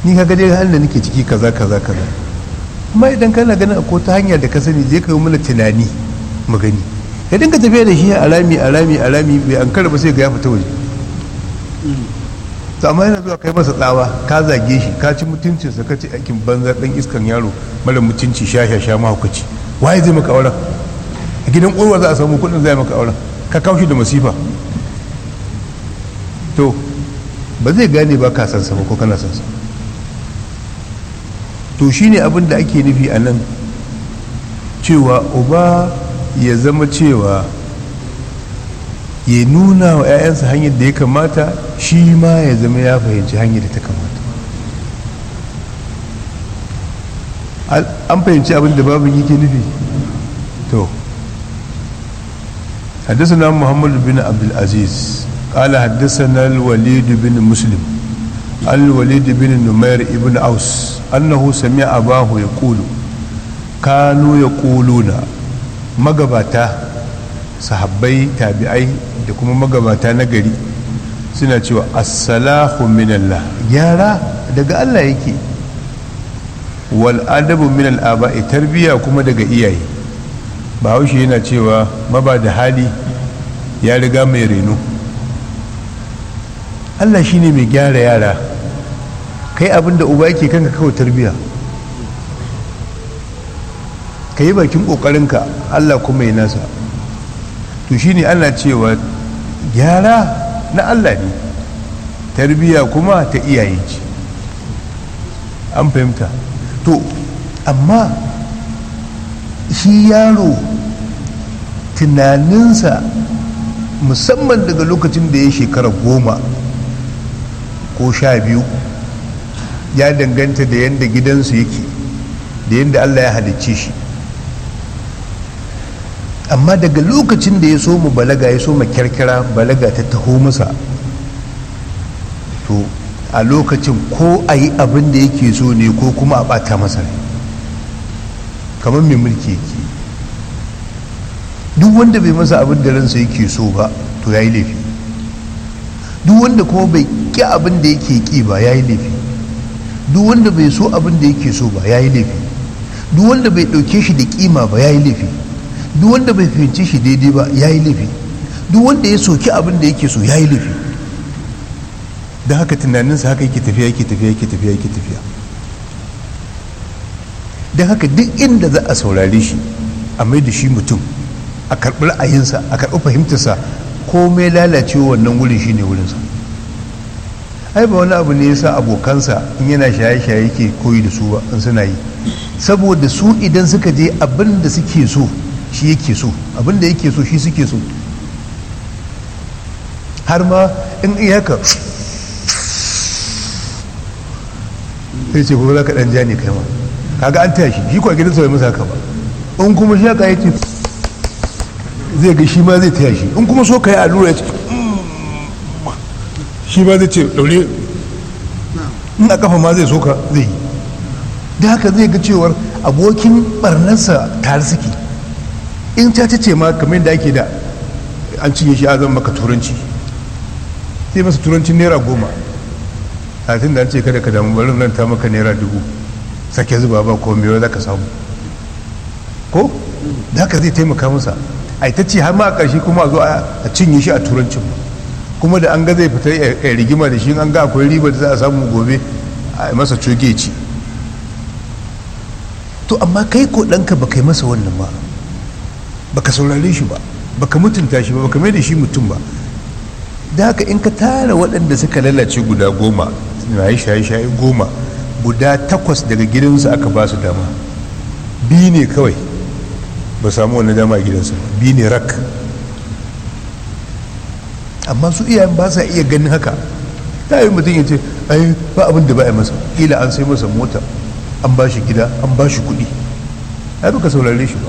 ni ka dai halin da nake ciki kaza kaza kaza amma idan kana ganin akwai ta hanya da ka sani je ka yi mana tunani mu gani ka dinga tafiya da shi a rami a rami a rami bai an ba sai ga ya fita waje to amma yana zuwa kai masa tsawa ka zage shi ka ci mutuncinsa ka ci aikin banza dan iskan yaro mara mutunci sha sha sha mahaukaci waye zai maka auren a gidan ƙorwa za a samu kuɗin zai maka auren ka kawo shi da masifa to ba zai gane ba ka san sa ko kana san sa to shine abin da ake nufi a nan cewa uba ya zama cewa ya nuna wa 'ya'yansa hanyar da ya kamata shi ma ya zama ya fahimci hanyar da ta kamata an fahimci abin da babu yake nufi to حدثنا محمد بن عبد العزيز قال حدثنا الوليد بن مسلم الوليد بن نمير ابن أوس أنه سمع أباه يقول كانوا يقولون مغباتا sahabbai tabi'ai da kuma magabata na gari suna cewa assalahu minallah gyara daga Allah yake wal adabu min al aba'i tarbiya kuma daga iyaye bahaushe yana cewa maba da hali ya riga mai reno Allah shine mai gyara yara kai abin da uba yake kanka kawai tarbiya ka yi bakin ƙoƙarinka Allah kuma ya nasa to shine ana cewa gyara na Allah ne tarbiya kuma ta iyaye ce an fahimta to amma shi yaro tunaninsa musamman daga lokacin da ya shekara goma ko sha biyu ya danganta da yadda gidansu yake da yadda Allah ya halicce shi amma daga lokacin da ya so mu balaga ya so mu kyarkyara balaga ta taho masa to a lokacin ko a yi abin da yake so ne ko kuma a bata masa ne kamar mai mulki yake duk wanda bai masa abin da ransa yake so ba to ya yi laifi duk wanda kuma bai ƙi abin da yake ƙi ba ya yi laifi duk wanda bai so abin da yake so ba ya yi laifi duk wanda bai ɗauke shi da ƙima ba ya yi laifi duk wanda bai fahimci shi daidai ba ya yi laifi duk wanda ya soki abin da yake so ya yi laifi don haka tunaninsa haka yake tafiya yake tafiya yake tafiya yake tafiya don haka duk inda za a saurare shi a mai da shi mutum a karɓi ra'ayinsa a karɓi fahimtarsa komai lalacewa wannan wurin shi ne wurinsa ai ba wani abu ne yasa abokansa in yana shaye-shaye yake koyi da su ba in suna yi saboda su idan suka je abin da suke so shi yake so abin da yake so shi suke so har ma in iyaka sai ce kuma za ka ɗan ja ne kai ma kaga an taya shi shi kwa gidansa bai masa haka ba in kuma shi haka yake zai ga shi ma zai taya shi in kuma so ka yi allura ya ce shi ma zai ce daure in a kafa ma zai so ka zai yi da haka zai ga cewar abokin barnarsa tare suke in ta ce ma kamar da ake da an cinye shi azan maka turanci sai masa turancin naira goma a tun da an ce kada ka damu barin nan ta maka naira dubu sake zuba ba ko mewa za ka samu ko da haka zai taimaka masa a ita ce har ma a ƙarshe kuma a zo a cinye shi a turancin kuma da an ga zai fita ya rigima da shi an ga akwai riba da za a samu gobe a masa coge ci to amma kai ko ɗanka ba kai masa wannan ba baka saurare shi ba baka mutunta shi ba baka mai da shi mutum ba da haka in ka tara waɗanda suka lalace guda goma na yi shaye-shaye goma guda takwas daga gidansu aka ba su dama biyu ne kawai ba samu wani dama a gidansu biyu ne rak amma su iyayen ba sa iya ganin haka ta yi mutum ya ce ai ba abin da ba a masa ila an sai masa mota an ba shi gida an ba shi kuɗi ai baka saurare shi ba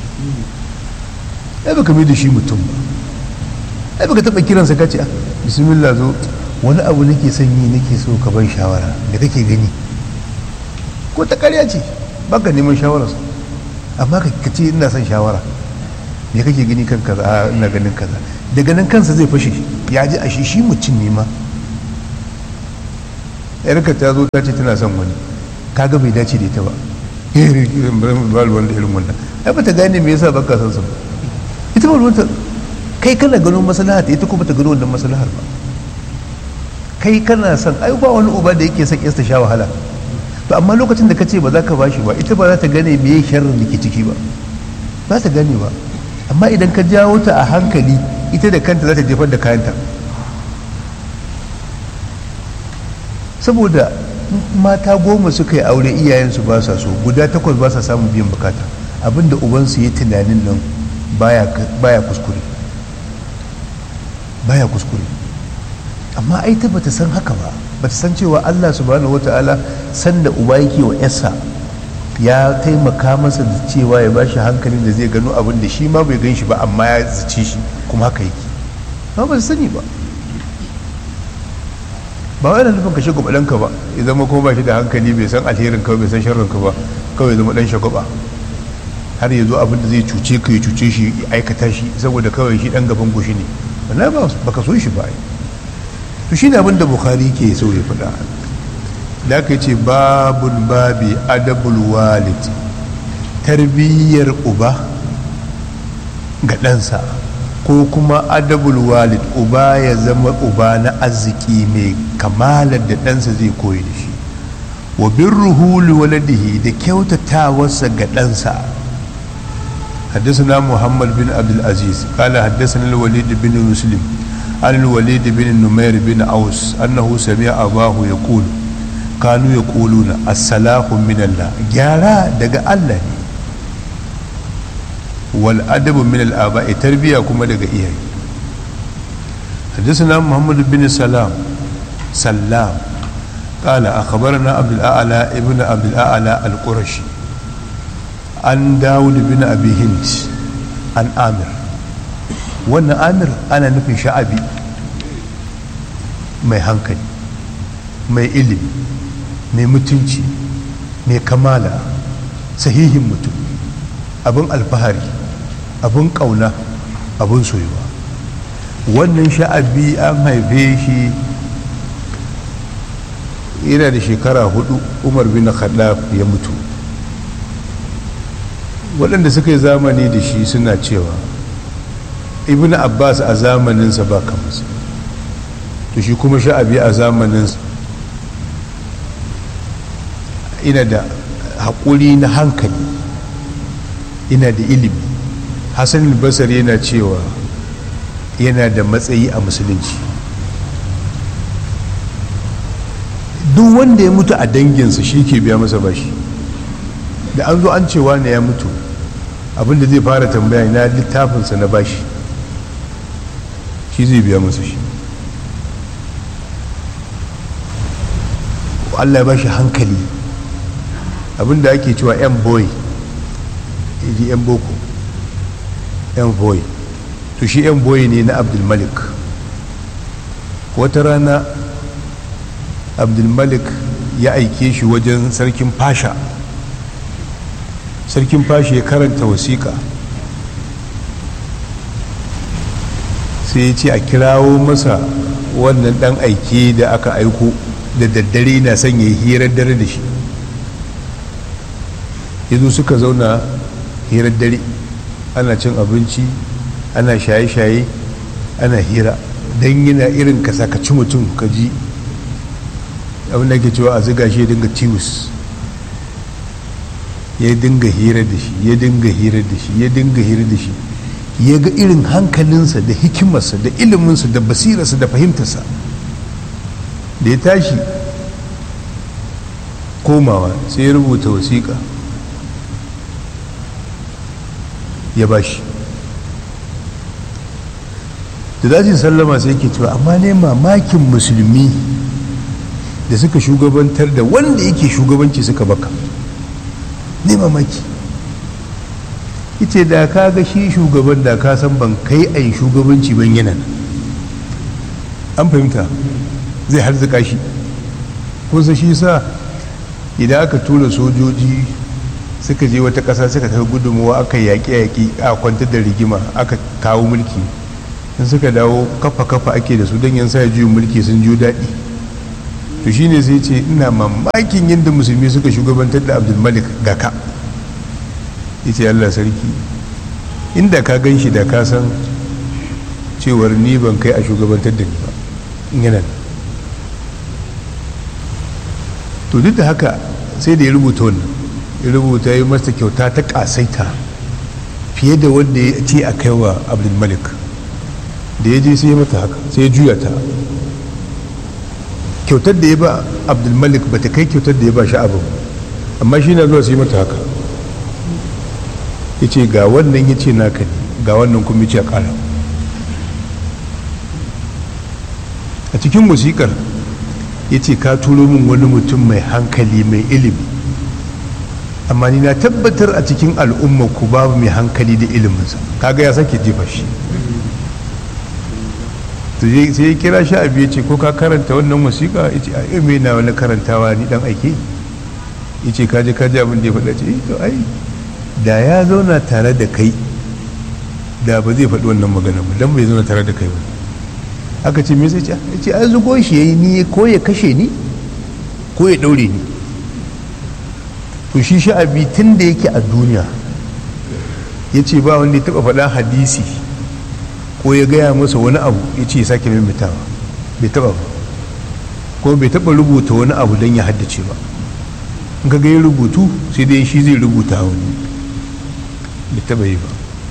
ai baka mai da shi mutum ba ai baka taɓa kiransa ka ce a bismillah zo wani abu nake son yi nake so ka ban shawara da kake gani ko ta karya ce baka neman shawararsa amma ka ce ina son shawara me kake gani kan kaza a ina ganin kaza daga nan kansa zai fashe ya ji a shi shi mutum ne ma yarka ta zo ta ce tana son wani kaga bai dace da ita ba irin ba wanda irin wannan ai ba ta gane me yasa baka son sa ita ba ruwanta kai kana ganin maslaha ta ita kuma ta gano wannan maslahar ba kai kana son ai ba wani uba da yake son yasta sha wahala to amma lokacin da ka ce ba za ka bashi ba ita ba za ta gane me sharrin da ke ciki ba ba ta gane ba amma idan ka jawo ta a hankali ita da kanta za ta jefar da kayanta saboda mata goma suka yi aure iyayensu ba sa so guda takwas ba sa samun biyan bukata abinda ubansu ya tunanin nan baya kuskure baya kuskure amma ai ta bata san haka ba bata san cewa Allah subhanahu wata'ala sanda uba yake wa yarsa ya taimaka masa da cewa ya bashi hankalin da zai gano abin da shi ma bai gan shi ba amma ya zace shi kuma haka yake ba ba sani ba ba wai da nufin ka shiga ɗanka ba ya zama ko ba shi da hankali bai san alherin ka bai san sharrin ka ba kawai zama ɗan shagwaba har ya zo abin da zai cuce ka ya cuce shi ya aikata shi saboda kawai shi ɗan gaban goshi ne wannan ba ka so shi ba to shi ne abin da bukhari ke so ya faɗa da aka ce babul babi adabul walid tarbiyyar uba ga ɗansa ko kuma adabul walid uba ya zama uba na arziki mai kamalar da ɗansa zai koyi da shi wa birruhu liwaladihi da kyautatawarsa ga ɗansa حدثنا محمد بن عبد العزيز قال حدثنا الوليد بن مسلم عن الوليد بن نمير بن أوس أنه سمع أباه يقول كانوا يقولون الصلاح من الله جارا دقا الله والأدب من الآباء تربية كما دقا إياه حدثنا محمد بن سلام سلام قال أخبرنا عبد الأعلى ابن عبد الأعلى القرشي عن داود بن أبي هند عن آمر wannan amir ana nufin sha'abi mai hankali mai ilimi mai mutunci mai kamala sahihin mutum abin alfahari abin ƙauna abin soyuwa wannan sha'abi an haife shi yana da shekara hudu umar bin khaddaf ya mutu waɗanda suka yi zamani da shi suna cewa ibn abbas a zamaninsa ba kamarsa to shi kuma sha'abi a zamaninsa ina da haƙuri na hankali ina da ilimi hassan basar yana cewa yana da matsayi a musulunci duk wanda ya mutu a danginsa shi ke biya masa bashi da an zo an cewa ne ya mutu abinda zai fara tambaya na littafinsa na bashi shi zai biya masa shi Allah ya bashi hankali abinda ake cewa yan boy ji yan boko yan boy to shi yan boy ne na abdulmalik wata rana abdulmalik ya aike shi wajen sarkin fasha sarkin fasha ya karanta wasiƙa sai ya ce a kirawo masa wannan dan aike da aka aiko da daddare na son ya yi hirar dare da shi yanzu suka zauna hirar dare ana cin abinci ana shaye-shaye ana hira don yana irin ka sakaci mutum ka ji abin da ke cewa a ziga shi ya dinga tiwus ya dinga hira da shi ya dinga hira da shi ya dinga hira da shi ya ga irin hankalinsa da hikimarsa da iliminsa da basirarsa da fahimtarsa da ya tashi komawa sai ya rubuta wasiƙa ya ba shi da dajin sallama sai ke cewa amma ne mamakin musulmi da suka shugabantar da wanda yake shugabanci suka baka ne mamaki ita da ka ga shi shugaban da ka san ban kai a yi shugabanci ban yana an fahimta zai harzuka shi kusa shi sa idan aka tura sojoji suka je wata ƙasa suka tafi gudunmuwa aka yaƙi-yaƙi a kwantar da rigima aka kawo mulki in suka dawo kafa-kafa ake da su don yan sa juyin mulki sun ju daɗi to shine sai ce ina mamakin yadda musulmi suka shugabantar da abdulmalik ga ka ya ce allah sarki inda ka gan shi da ka san cewar ni ban kai a shugabantar da ni ba yana to duk da haka sai da ya rubuta wannan ya rubuta ya masa kyauta ta kasaita fiye da wanda ya ce a kai wa abdulmalik da ya je sai ya mata haka sai ya juya ta kyautar da ya ba abdulmalik ba ta kai kyautar da ya ba sha'abu amma shi na zuwa sai mata haka ya ce ga wannan ya ce naka ne ga wannan kuma ya ce a ƙara a cikin musikar ya ce ka turo min wani mutum mai hankali mai ilimi amma ni na tabbatar a cikin al'umma ku babu mai hankali da iliminsa kaga ya sake jefa shi sai ya kira shi abu ya ce ko ka karanta wannan wasiƙa ya ce a mai na wani karantawa ni dan aike ya ce kaji kaji abin da ya faɗa ce to ai da ya zauna tare da kai da ba zai faɗi wannan magana ba dan bai zauna tare da kai ba aka ce me sai ce ya ce an zugo shi yayi ni ko ya kashe ni ko ya ɗaure ni to shi sha'abi tun da yake a duniya ya ce ba wanda ya taɓa faɗa hadisi ko ya gaya masa wani abu ya ce ya sake maimaitawa bai taɓa ba ko bai taɓa rubuta wani abu don ya haddace ba in ka ya rubutu sai dai shi zai rubuta wani bai taɓa yi ba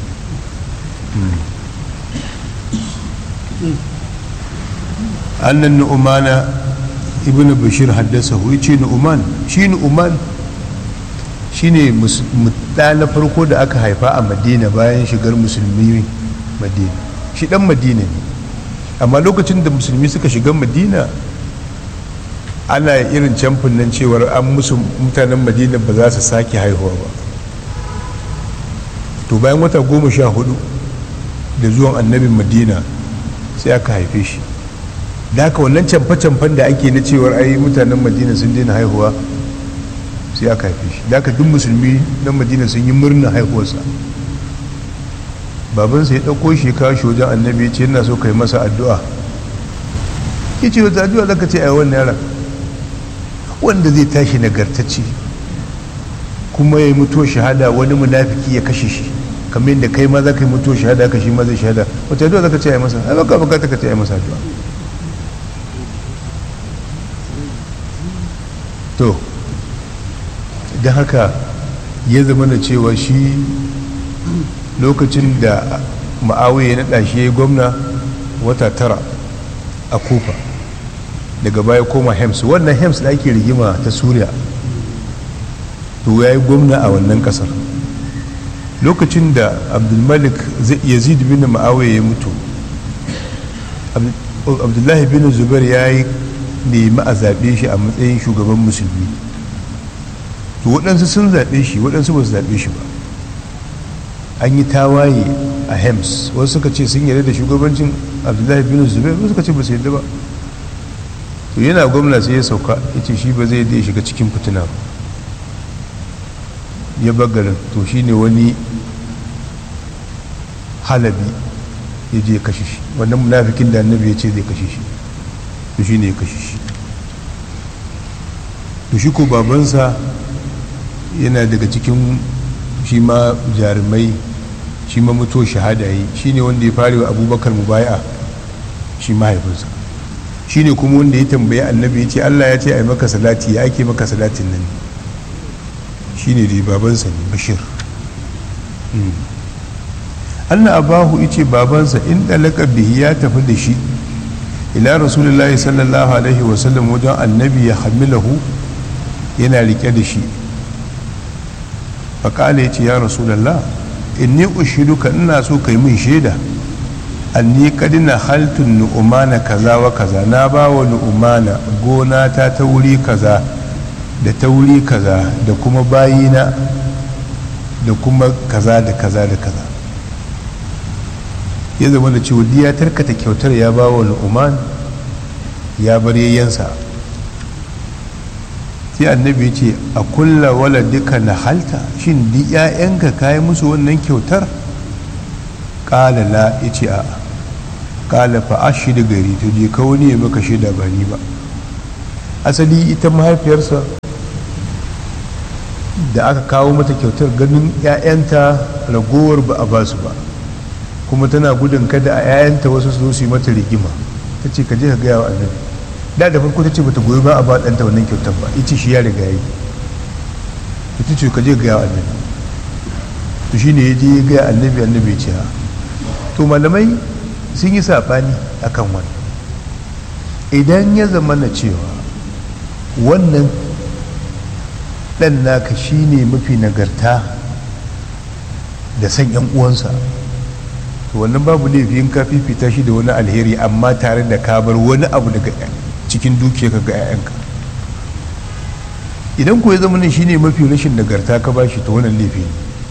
annan nu'umana ibn bashir haddasa hu ce nu'uman shi nu'uman shine ɗa na farko da aka haifa a madina bayan shigar musulmi madina shi ɗan madina ne amma lokacin da musulmi suka shiga madina ana irin camfin nan cewar an musu mutanen madina ba za su sake haihuwa ba to bayan wata goma sha hudu da zuwan annabin madina sai aka haife shi da haka wannan camfe-camfen da ake na cewar ai mutanen madina sun daina haihuwa sai aka haife shi da aka duk musulmi na madina sun yi murna haihuwarsa babansa ya ɗauko shi kawo shi wajen annabi ya ce yana so kai masa addu'a ya ce wata addu'a zaka ce a wannan yaran wanda zai tashi nagartacce kuma ya yi mutuwa shahada wani munafiki ya kashe shi kamar yadda kai ma za ka yi mutuwa shahada ka shi ma zai shahada wata addu'a zaka ce a yi masa ai baka bukata ka ce a yi masa addu'a to don haka ya zama da cewa shi lokacin da ma'awai ya naɗa shi ya yi gwamna wata tara a kufa daga baya koma hems wannan hems da ake rigima ta suriya to ya yi gwamna a wannan kasar lokacin da abdulmalik yazid bin ma'awai ya mutu abdullahi bin zubair ya yi nemi a zaɓe shi a matsayin shugaban musulmi to waɗansu sun zaɓe shi waɗansu ba su zaɓe shi ba an yi tawaye a hems wasu suka ce sun yarda da shugabancin abdullahi bin zubair wasu suka ce ba su yarda ba to yana gwamna sai ya sauka ya ce shi ba zai da ya shiga cikin fitina ba ya bagarin to shi ne wani halabi ya je kashe shi wannan munafikin da annabi ya ce zai kashe shi to shi ne ya kashe shi to shi ko babansa yana daga cikin shi ma jarumai shi ma mutuwa shahada yi shi ne wanda ya fara wa abubakar mubaya shi mahaifinsa shi ne kuma wanda ya tambaye annabi ya ce allah ya ce a yi maka salati ya ake maka salatin nan shi ne da babansa ne bashir allah abahu ya ce babansa in ɗalaka bihi ya tafi da shi ila rasulullahi sallallahu alaihi wasallam wajen annabi ya hamilahu yana rike da shi faƙala ya ce ya rasulallah inni ushiduka ina so kai min shaida anni kadina haltun nu'umana kaza wa kaza na ba wa nu'umana gona ta ta wuri kaza da ta wuri kaza da kuma bayina da kuma kaza da kaza da kaza ya zama da cewa ya tarkata kyautar ya ba wa nu'uman ya bar yayyansa sai annabi ya ce a kulla wala duka na halta shin di 'ya'yanka kayi musu wannan kyautar ƙala la ya ce a ƙala fa ashi da gari to je ka wani ya maka shaida ba ni ba asali ita mahaifiyarsa da aka kawo mata kyautar ganin 'ya'yanta ragowar ba a basu ba kuma tana gudun kada a 'ya'yanta wasu su su yi mata rigima ta ce ka je ka gaya wa annabi da da farko ta ce bata goyi ba a ba ɗanta wannan kyautar ba ita shi ya riga yi ita ce ka je ka gaya wa annabi to shi ne ya je ya gaya annabi annabi ce ha to malamai sun yi saɓani akan wani idan ya zama na cewa wannan ɗan naka shi ne mafi nagarta da san yan uwansa to wannan babu laifin ka fifita shi da wani alheri amma tare da ka bar wani abu daga cikin dukiyarka ga 'ya'yanka idan ko ya zama shi ne mafi rashin nagarta ka ba shi ta wannan laifi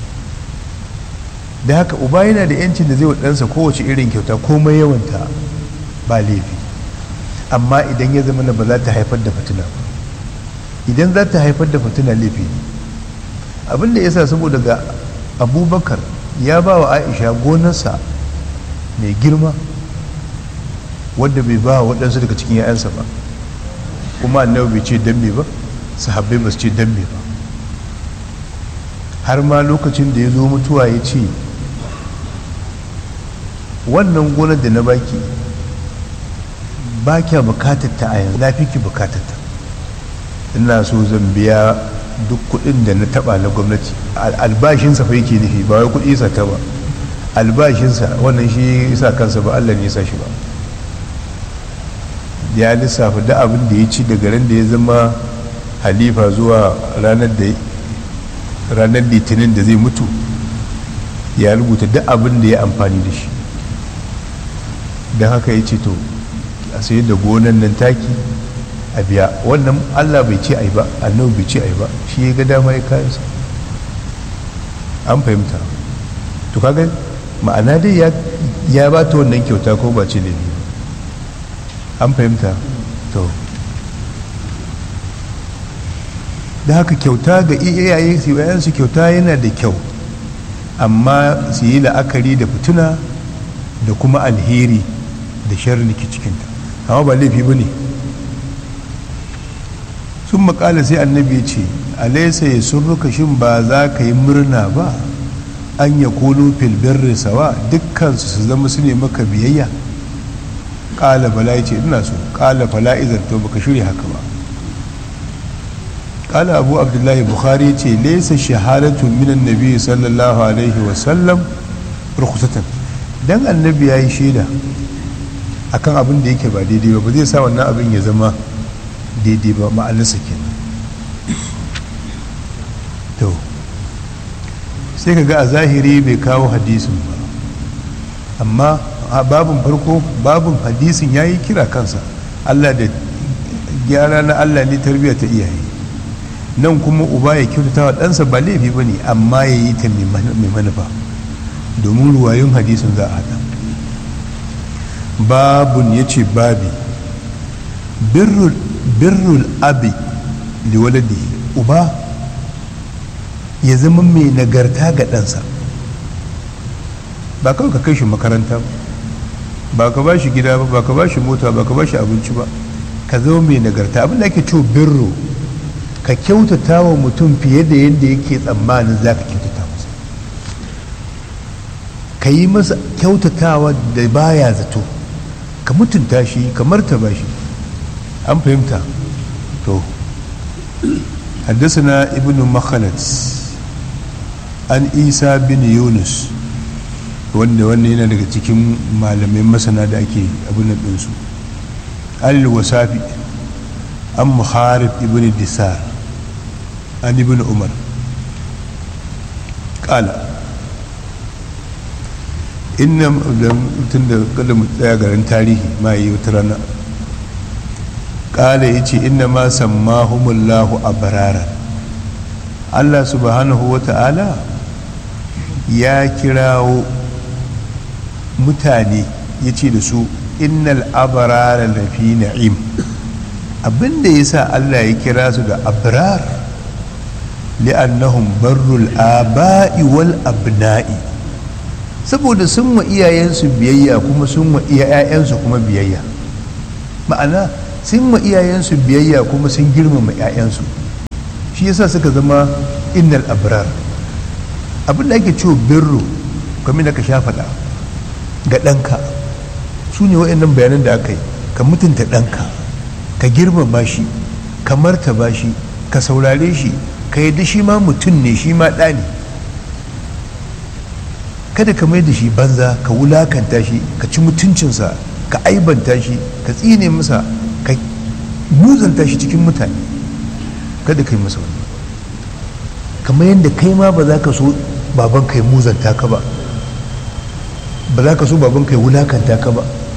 da haka uba yana da yancin da zai wa ɗansa kowace irin kyauta komai yawanta ba laifi amma idan ya zama ba za ta haifar da fitina ba idan za ta haifar da fitina laifi ne abin da ya sa saboda ga abubakar ya ba wa aisha gonarsa mai girma wadda bai ba waɗansu daga cikin 'ya'yansa ba kuma annabi bai ce dambe ba sahabbai ba su ce dambe ba har ma lokacin da ya zo mutuwa ya ce wannan gonar da na baki ba kya bukatar ta a yanzu na fi ki bukatar ta ina so zan biya duk kudin da na taba na gwamnati albashinsa fa yake nufi ba wai kudi sa ta ba albashinsa wannan shi sa kansa ba Allah ne ya sa shi ba ya lissafa da abin da ya ci daga ran da ya zama halifa zuwa ranar da ranar litinin da zai mutu ya rubuta duk abin da ya amfani da shi don haka ya ce to a sayar da gonan nan taki a biya wannan allah bai ce ai ba annabi bai ce ai ba shi ya ga dama ya kayansa an fahimta to kaga ma'ana dai ya ba ta wannan kyauta ko ba ce ne an fahimta to da haka kyauta ga iyaye su yayansu kyauta yana da kyau amma su yi la'akari da fituna da kuma alheri da sharri ke cikinta amma ba laifi ba ne sun makala sai annabi ya ce alaisa ya surruka shin ba za ka yi murna ba an ya kolo filbirri sawa dukkansu su zama su ne maka biyayya ƙala bala ya ce ina so ƙala fala izar to baka shirya haka ba ƙala abu abdullahi bukhari ce laisa shahadatun minan nabi sallallahu alaihi wasallam rukusatan dan annabi ya yi shaida akan abin da yake ba daidai ba ba zai sa wannan abin ya zama daidai ba ma'anarsa kenan to sai ka ga a zahiri bai kawo hadisin ba amma a babin farko babin hadisin ya yi kira kansa allah da gyara na allah ne tarbiyya ta iyaye nan kuma uba ya kyautata wa ɗansa ba laifi ba ne amma ya yi ta mai manufa domin ruwayun hadisin za a haɗa babun ya ce babi birrul abi liwaladi uba ya zama mai nagarta ga ɗansa ba kawai ka kai shi makaranta ba ka ba shi gida ba ba ka ba shi mota ba ka ba shi abinci ba ka zama mai nagarta abin da ake cewa birro ka kyautata wa mutum fiye da yadda yake tsammanin za ka kyautata masa ka yi masa kyautatawa da baya zato ka mutunta shi ka martaba shi an fahimta to حدثنا ابن مخلد an isa bin yunus wanda wanda yana daga cikin malamai masana da ake abin ɗinsu al-wasafi an muharib ibn disar an ibn umar ƙala inna tun da kada mu tsaya garin tarihi ma yi wata rana ƙala ya ce inna ma sammahumullahu a bararan allah subhanahu wa ta'ala ya kirawo mutane ya ce da su innal abarara lafi na'im abinda ya sa Allah ya kira su da abrar li'annahum barrul aba'i wal abna'i saboda sun wa iyayensu biyayya kuma sun wa iyayensu kuma biyayya ma'ana sun ma iyayensu biyayya kuma sun girmama 'ya'yansu shi yasa suka zama innal abrar abin da ake cewa birru kamar da ka sha faɗa ga ɗanka su ne waɗannan bayanan da aka yi ka mutunta ɗanka ka girmama shi ka martaba shi ka saurare shi ka yadda shi ma mutum ne shi ma ɗa ne kada ka mai da shi banza ka wulakanta shi ka ci mutuncinsa ka aibanta shi ka tsine masa ka muzanta shi cikin mutane kada ka yi masa wani kamar yadda kai ma ba za ka so baban ka yi muzanta ka ba ba za ka so baban ka yi wulakanta ka ba